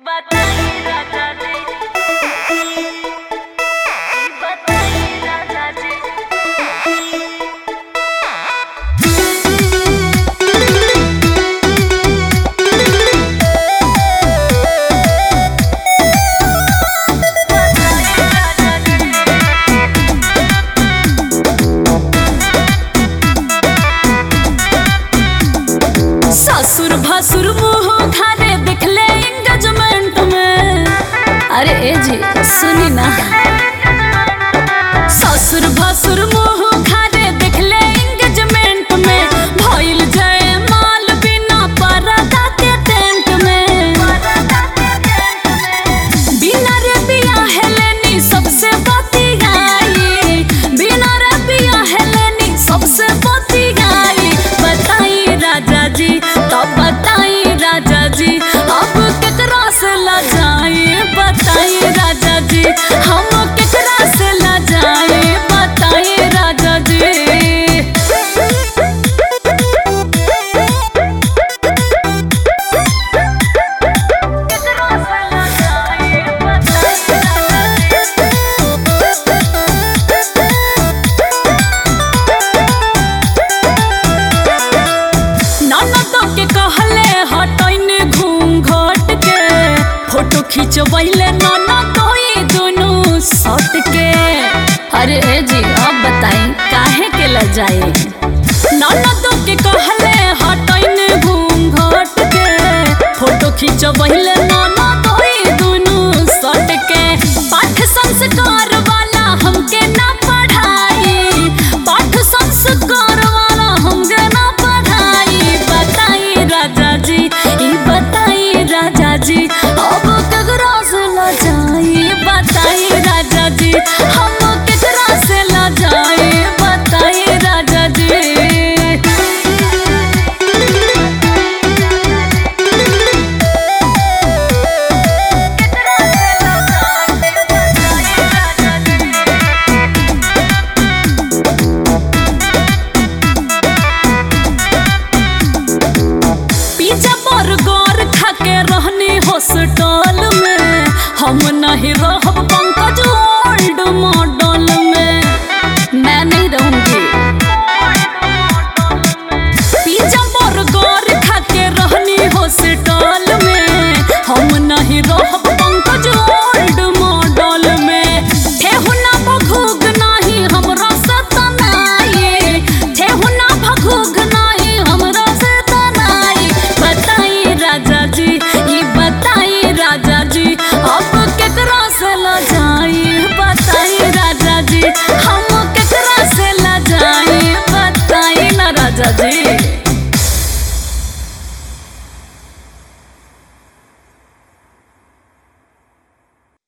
बताई राजा जी बताई राजा जी ससुर भसुर मुंह खाने दिखले एंगेजमेंट में अरे ए जी सुनी ना ससुर भसुर मुंह खाने दिखले एंगेजमेंट में भइल जय माल बिना परदा के टेंट में बिना रे बिया हेलेनी सबसे बती गाई बिना रे बिया हेलेनी सबसे बती गाई बताई राजा जी तब बताई राजा जी अब केकरा से ला जाई बताई राजा जी हम केकरा से ला जाई बताई राजा जी ननद के कहले हटैने घूम घट के फोटो खिंचवैले ननद होई दुनू सट के अरे ए जी अब बताई काहे के ल जाए ननद के कहले हटैने घूम घट के फोटो खिंचवैले ननद होई दुनू सट के पाठ संस्कार वाला हमके ना पढ़ाई पाठ संस्कार वाला हमके ना पढ़ाई बताई राजा जी ई बताई राजा जी अब केकरा से ला जाई बताई राजा जी हम केकरा से ला जाई बताई राजा जी पिज्जा बर्गर खा के रहनी हॉस्टल में हम नहीं रहब पंकज ओल्ड मॉडल